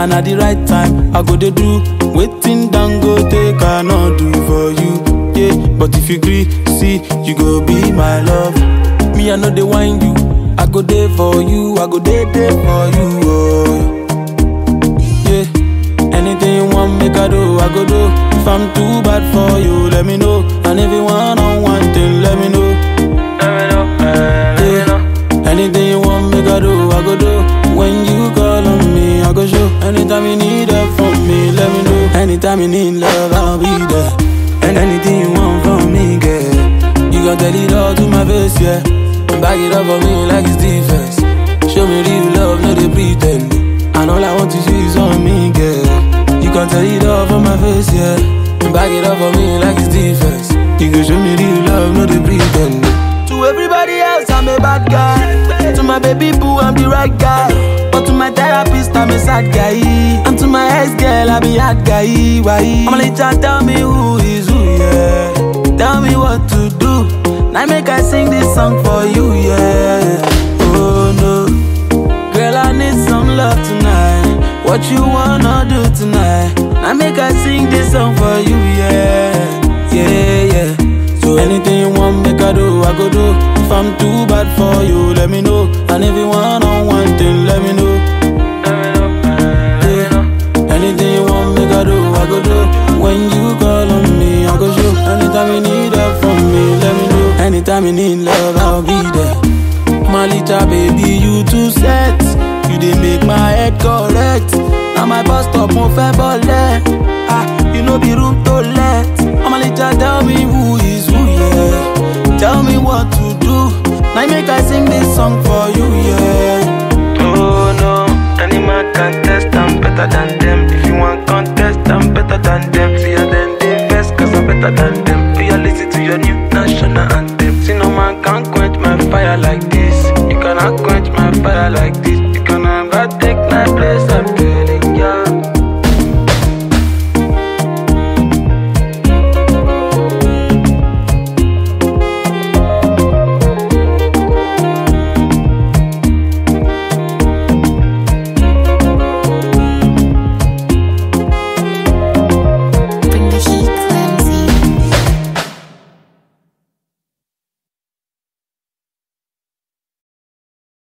And at the right time, I go dey do waiting down go take I not do for you. Yeah, but if you agree, see, you go be my love. Me, I know they wind you. I go there for you, I go there there for you. Oh. Yeah, anything you want, make I do, I go do. If I'm too bad for you, let me know. And if you want on one thing, let me know. Let me know, eh, let me know. Yeah, anything you want, make I do, I go do. When you call on me, I go show. Anytime you need help from me, let me know. Anytime you need love, I'll be there. And anything you want from me, girl, you gon' tell it all to my face, yeah. And back it up for me like it's defense. Show me real love, no they pretend. And all I want to see is on me, girl. You can tell it all from my face, yeah. And back it up for me like it's defense. You can show me real love, no they pretend. To everybody else, I'm a bad guy. To my baby boo, I'm the right guy. But to my therapist, I'm a sad guy. And to my ex girl, I'm a hard guy. Why? I'm like, tell me who is who, yeah. Tell me what to do. Now make I sing this song for you, yeah. Oh no, girl, I need some love tonight. What you wanna do tonight? Now make I sing this song for you, yeah, yeah, yeah. So anything you want, make I do, I go do. If I'm too bad for you, let me know. And if you want on one thing, let me know. Let me know, eh, let me know. Anything you want, make I do, I go do. When you call on me, I go show. Anytime you need help from me, let me know. Anytime you need love, I'll be there. My little baby, you too set. You dey make my head correct. Now my bus stop, mo fẹ́ bọ́lẹ̀. Ah, you know be room to let. I'm a little tell me who is who, yeah. Tell me what to do. Now make I sing this song for you, yeah. Oh no, any man can test, I'm better than them. If you want contest, I'm better than them. See ya then they first, cause I'm better than them. Do you listen to your new national anthem? See no man can quench my fire like this. You cannot quench my fire like this. You can never take my place, I feel.